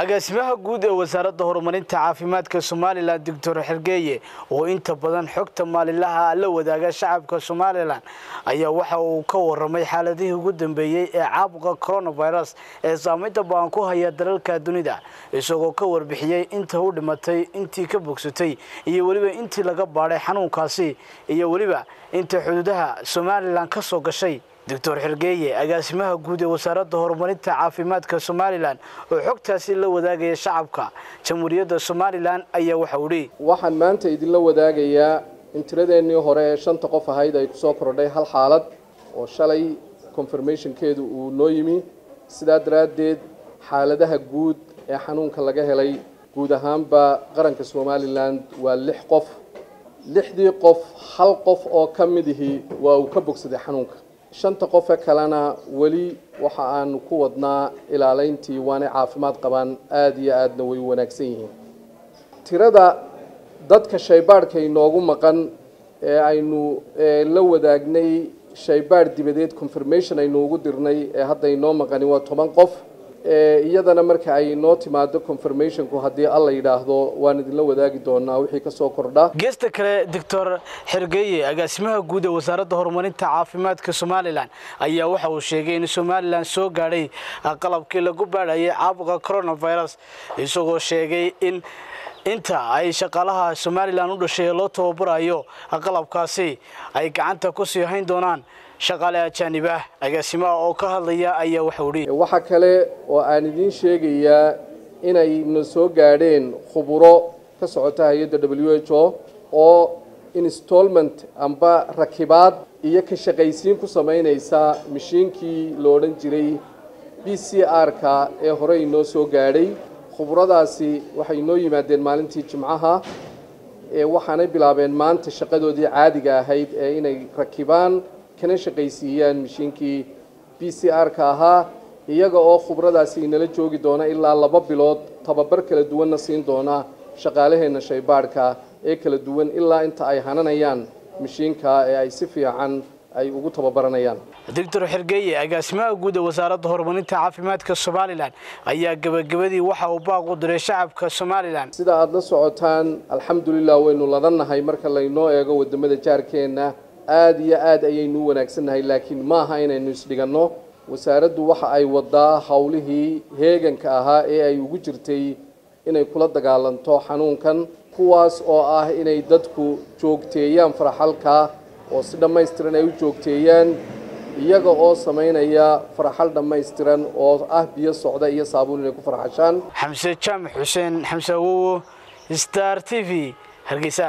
agaasimaha guud ee wasaaradda horumarinta caafimaadka somalilan doctor xergeeye oo inta badan xogta maalinlaha la wadaaga shacabka somalilan ayaa waxa uu ka waramay xaaladihii ugu dambeeyey ee caabuqa coronavirus ee saameynta ba-an ku haya dalalka dunida isagoo ka warbixiyey inta u dhimatay intii ka bogsatay iyo weliba intii laga baadhay xanuunkaasi iyo weliba inta xuduudaha somalilan ka soo gashay doctor xergeeye agaasimaha guud ee wasaaradda horumarinta caafimaadka somalilan oo xogtaasi la wadaagaya shacabka jamhuuriyadda somalilan ayaa waxau idhi waxaan maanta idinla wadaagayaa in tiradeennii hore ee shanta qof ahayd ay kusoo kordhay hal xaalad oo shalay confirmationkeedu uu noo yimi sidaa daraaddeed xaaladaha guud ee xanuunka laga helay guud ahaanba qaranka somalilan waa lix qof lixdii qof hal qof oo ka midihii waa uu ka bogsaday xanuunka shanta qofe kalena weli waxa aanu ku wadnaa ilaaleyntii waanay caafimaad qabaan aada iyo aadna way wanaagsan yihiin tirada dadka shaybaadhka inoogu maqan ee aynu la wadaagnay shaybaadh dibadeed confirmation aynu ugu dirnay ee hadda inoo maqani waa toban qof iyadana marka ay inoo timaado confirmationku haddii alla yidhaahdo waan idinla wadaagi doonaa wixii kasoo kordha geesta kale doctor xergeeye agaasimaha guud ee wasaaradda horumarinta caafimaadka somalilan ayaa waxa uu sheegay in somalilan soo gaadhay qalabkii lagu baadhayay caabuqa coronavirus isagoo sheegay in inta ay shaqaalaha somalilan u dhashay ee loo tababarayo qalabkaasi ay gacanta ku sii hayn doonaan shaqaale ajaanib ah agaasimaha oo ka hadlaya ayaa waxau idhi waxaa kale oo aan idiin sheegayaa inayna soo gaadheen khuburo ka socota hay-adda w h o oo installment amba rakibaad iyo ka shaqaysiin ku samaynaysa mashiinkii lo odhan jiray b c r-ka ee hore inoo soo gaadhay khuburadaasi waxay inoo yimaadeen maalintii jimcaha waxaanay bilaabeen maanta shaqadoodii caadiga ahayd ee inay rakibaan kana shaqaysiiyaan mashiinkii b c r-ka ahaa iyaga oo khubradaasi inala joogi doona ilaa laba bilood tababar kala duwanna siin doona shaqaalaheenna shaybaadhka ee kala duwan ilaa inta ay hananayaan mashiinka ee ay si fiican ay ugu tababaranayaan doctor xergeeye agaasimaha guud ee wasaaradda horumarinta caafimaadka somalilan ayaa gebagabadii waxa uu baaq u diray shacabka somalilan sida aada la socotaan alxamdulilah waynu ladannahay marka laynoo eego wadamada jaarkeenna aada iyo aada ayaynu u wanaagsannahay laakiin maaha inaynu isdhiganno wasaaraddu waxa ay wadaa howlihii heeganka ahaa ee ay ugu jirtay inay kula dagaalanto xanuunkan kuwaas oo ah inay dadku joogteeyaan faraxalka oo si dhammaystiran ay u joogteeyaan iyaga oo samaynaya faraxal dhammaystiran oo ah biyo socda iyo saabuun inay ku farxashaan xamse jaamac xuseen xamse awowo star t v hargeysa